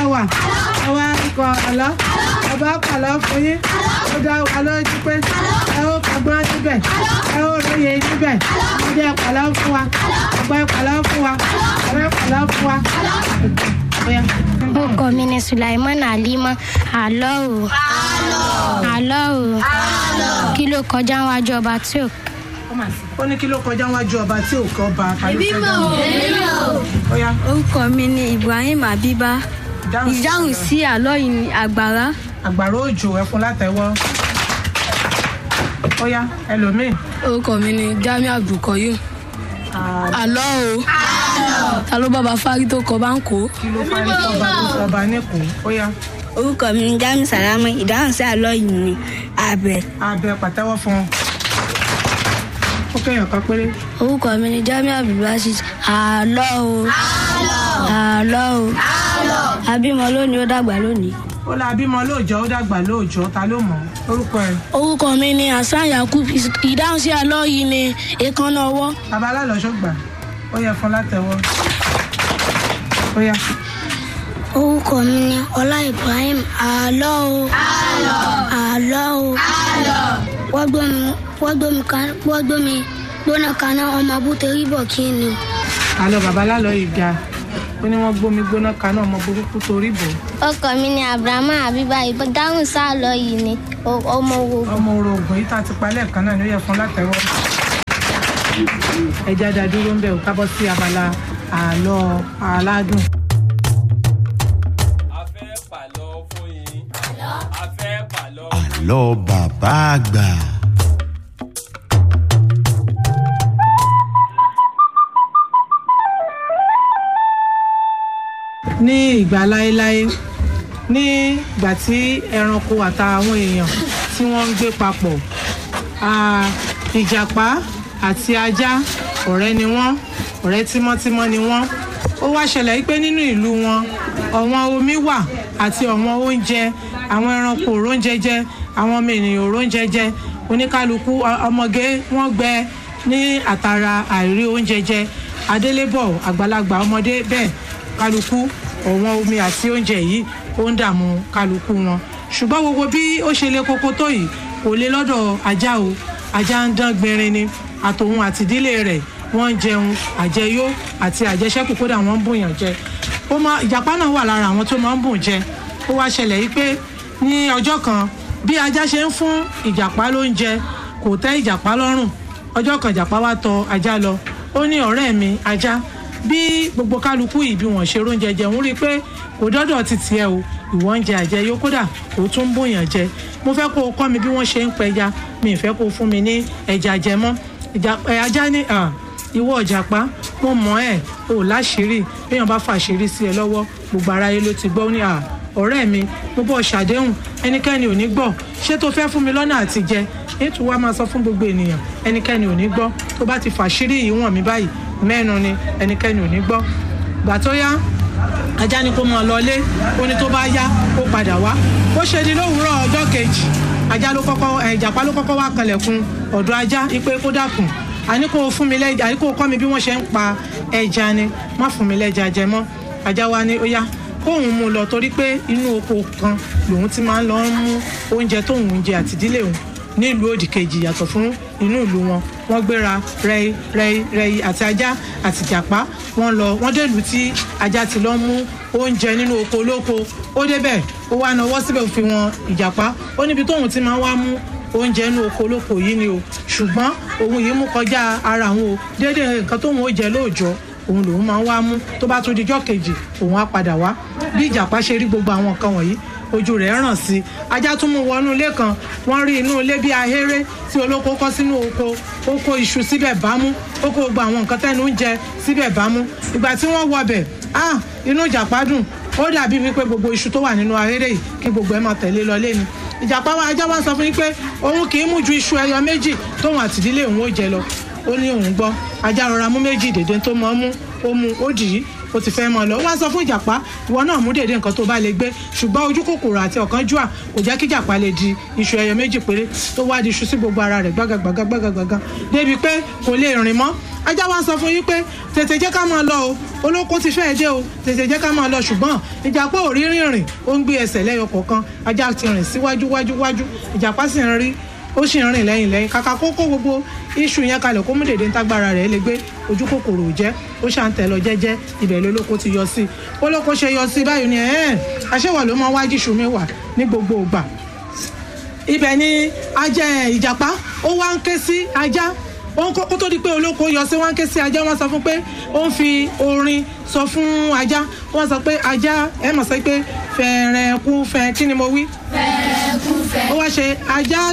wà ẹ wá kọ àlọ́ ẹ bá pàlọ́ fún yín ó dá wa lójú pé ẹ ó kọgbọ́n níbẹ̀ ẹ ó lóye níbẹ̀ ẹ jẹ́ pàlọ́ fún wa ọgbẹ́ pàlọ́ fún wa ọgbẹ́ pàlọ́ fún wa. Bóyá. orúkọ mi ni sulaiman alima àlọ́ o àlọ́ o kí ló kọjá wájú ọba tí ò ó ní kí ló kọjá wájú ọba tí ò kọ́ ọba kálí fẹ́ dáhùn. Bóyá. orúkọ mi ni ibrahim abiba Ìdáhùn sí ìdáhùn àlọ́. sí àlọ́ yìí ni àgbàrá àgbàrá òjò ẹfun látẹwọ́ ó yá ẹlòmíì orúkọ mi ni jamiu abdulkoyum àlọ́ o ta ló bàbá fárí tó kọ bá ń kó. kí ló parí ọba ọba nìkú ó yá orúkọ mi ni jamiu salama ìdáhùn sí àlọ́ yìí ni àbẹ̀. abẹ pàtẹ́wọ́ fún un ó kẹyàn kan péré orúkọ mi ni jamiu abdulbasis àlọ́ o àlọ́ o abímọ lónìí ó dàgbà lónìí. ó la bímọ lóòjọ́ ó dàgbà lóòjọ́ ta ló mọ̀ ọ́? orúkọ ẹ̀ orúkọ mi ni hasan yakub ìdáhùn sí àlọ́ yìí ni èékánná ọwọ́. bàbá alálọ́ṣọ́ gbà ó yẹ fún látẹwọ́ ó yá orúkọ mi ni ọlá ibrahim àlọ́ o àlọ́ o wọ́n gbé mi wọ́n gbé mi kan wọ́n gbé mi gbóná kaná ọmọ abúté ríbọ̀ kí ni o. àlọ́ bàbá alálọ́ yìí ga ó ní wọ́n gbómi gbóná kaná ọmọ burúkú torí bò orúkọ mi ni abrahamu abiba ìdáhùn sí àlọ́ yìí ni ọmọ wo. ọmọ orogún yìí tá a ti palẹ̀ kan náà ni ó yẹ fún látẹwọ́ ẹja dá dúró ń bẹ̀ ò kábọ́ sí abala àlọ́ aládùn. a fẹ́ pàlọ́ fún yín. a fẹ́ pàlọ́ fún yín. àlọ́ bàbá àgbà. ní ìgbà láéláé ní ìgbà tí ẹranko àtàwọn èèyàn tí wọ́n ń gbé papọ̀ ah, ìjàpá àti ajá ọ̀rẹ́ ni wọ́n ọ̀rẹ́ tímọ́tímọ́ ni wọ́n ó wá ṣẹlẹ̀ wípé nínú ìlú wọn ọ̀wọ́n omi wà àti ọ̀wọ́n oúnjẹ àwọn ẹranko òróúnjẹ jẹ àwọn ọmọ ènìyàn òróúnjẹ jẹ oníkálukú ọ- ọmọge wọ́n gbẹ ní àtàrà àìrí oúnjẹ jẹ adélébọ̀ àgbàlagbà ọmọdé bẹ́ẹ̀ kálukú ọ̀wọ́n omi àti oúnjẹ yìí ó ń dààmú kálukú wọn ṣùgbọ́n gbogbo bí ó ṣe le koko tó yìí kò lè lọ́dọ̀ ajá o ajá ń dán gbinrin ni àtòun àti ìdílé rẹ̀ wọ́n ń jẹun àjẹyó àti àjẹṣẹ́kù kódà wọ́n ń bùyàn jẹ ó máa ìjàpá náà wà lára àwọn tó máa ń bùn jẹ ó wá ṣẹlẹ̀ yìí pé ní ọjọ́ kan bí ajá ṣe ń fún ìjàpá lóúnjẹ kò tẹ́ ìjàpá lọ́rùn ọjọ́ kan ìjàpá wá tọ ajá lọ ó ní ọ̀rẹ́ mi ajá bí gbogbo kálukú yìí bí wọ́n ṣe róúnjẹ jẹ òun rí i pé kò dọ́dọ̀ ti tiẹ̀ o ìwọ ń jẹ àjẹyó kódà kò tún ń bòyàn jẹ mo fẹ́ kó o kọ́ mi bí wọ́n ṣe ń pẹja mi ì fẹ́ kó o fún mi ní ẹja jẹ mọ́ ìjà- ẹ, ajá ní à, ìwọ ìjàpá mo mọ̀ ẹ́ o láṣìírí béèyàn bá fàṣírí sí ẹ lọ́wọ́ gbogbo aráyé ló ti gbọ́ ó ní à ọ̀rẹ́ mi mo bọ̀ ṣàdéhùn ẹnikẹ́ni ò ní gbọ́ ṣé tó fẹ́ fún mi lọ́nà àti jẹ ètò wa máa sọ fún gbogbo ènìyàn ẹnikẹ́ni ò ní gbọ́ tó bá ti fàṣírí yìí wọ̀n mi báyìí mẹ́nu ni ẹnikẹ́ni ò ní gbọ́ gbà tó yá ajá ni kó mọ lọlé ó ní tó bá yá ó padà wá ó ṣe di lówùúrọ̀ ọjọ́ kejì ajá ló kọ́kọ́ ẹ̀, ìjàpá ló kọ́kọ́ wá kanlẹ̀kùn ọ̀dọ̀ ajá ipe kó dákun àní kó fún mi lẹ́jà àní kó kọ́ mi bí wọ́n ṣe ń pa ẹja ni má fún mi lẹ́jà jẹ mọ́ ajá wa ní ó yá kóun mú un lọ torí pé inú oko kan lòun ti máa ń lọ mú oúnjẹ tóun ń jẹ àtìdílé òun nílùú òdì kejì yàtọ̀ fún inú ìlú wọn wọ́n gbéra rẹ́ì rẹ́ì rẹ́ì àti ajá àti ìjàpá wọ́n lọ wọ́n délùú tí ajá ti lọ mú oúnjẹ nínú oko olóko ó débẹ̀ ó wá nawọ́ síbẹ̀ ó fi wọn ìjàpá ó níbi tóun ti máa wá mú oúnjẹ inú oko olóko yìí ni o ṣùgbọ́n òun yìí mú kọjá ara òun o déédéé nǹkan tóun ó jẹ lóòjọ́ òun lòun máa ń wá mú tó bá tún dijọ́ kejì òun á padà wá bí ìjàpá ṣe rí gbogbo àwọn nǹkan wọ̀nyí ojú rẹ̀ ràn sí i ajá tún mú wọnú ilé kan wọ́n rí inú ilé bí ahéré tí olóko kọ́ sínú oko ó kó iṣu síbẹ̀ bámú ó kó gbogbo àwọn nǹkan tẹ́nu ń jẹ síbẹ̀ bámú ìgbà tí wọ́n wọbẹ̀ ah inú ìjàpá dùn ó dàbí wípé gbogbo iṣu tó wà nínú ahéré yìí kí gbogbo ẹ̀ máa tẹ̀lé lọ lé ni ìjàpá wa ajá wa sọ fún yín pé òun kì í mú ju iṣu ẹyọ méjì tóun àtìdílé òun ó jẹ lọ ó ní òun gbọ́ ajá rọra mú méjì dèdè tó mọ́ mú ó mú ó dì í ó ti fẹ́ mọ́ ọ lọ ó wá sọ fún ìjàpá ìwọ náà mú dèdè nǹkan tó bá lè gbé ṣùgbọ́n ojú kòkòrò àti ọ̀kánjúà kò jẹ́ kí ìjàpá lè di iṣu ẹyọ méjì péré tó wá di iṣu sí gbogbo ara rẹ̀ gbágagbága gbágagbága débi pé kò lè rìn mọ́ ajá wa sọ fún yín pé tètè jẹ́ ká máa lọ o olóko ti fẹ́ẹ́ dé o tètè jẹ́ ká máa lọ ṣùgbọ́n ìjàpá ò rí rìnrìn ó ń gbé ẹsẹ̀ lẹ́yọ kọ̀ọ̀kan ajá ti rìn síwájú wájú wájú ìjàpá sì ń rí ó sì ń rìn lẹ́yìn lẹ́yìn kàkà kó kó gbogbo iṣu yẹn kalẹ̀ kó mú dèdè ntágbára rẹ̀ lè gbé ojú kòkòrò ò jẹ́ ó ṣà ń tẹ̀ lọ jẹ́jẹ́ ibẹ̀ lólóko ti yọ sí i olóko ṣe yọ sí i báyìí ni ẹ̀ẹ́n aṣẹ́wà ló máa wájú iṣu mi wà ní gbogbo ìgbà ibẹ̀ ni ajá ìjàpá ó wá ń ké sí ajá wọn kó kó tó di pé olóko yọ sí wọn ké sí ajá wọn sọ fún pé ó ń fi orin sọ fún ajá wọn sọ pé ajá ẹ mọ̀ sọ pé fẹ̀rẹ̀ kú fẹ̀ kí ni mo wí. fẹ̀rẹ̀ kú fẹ̀. ó wá ṣe ajá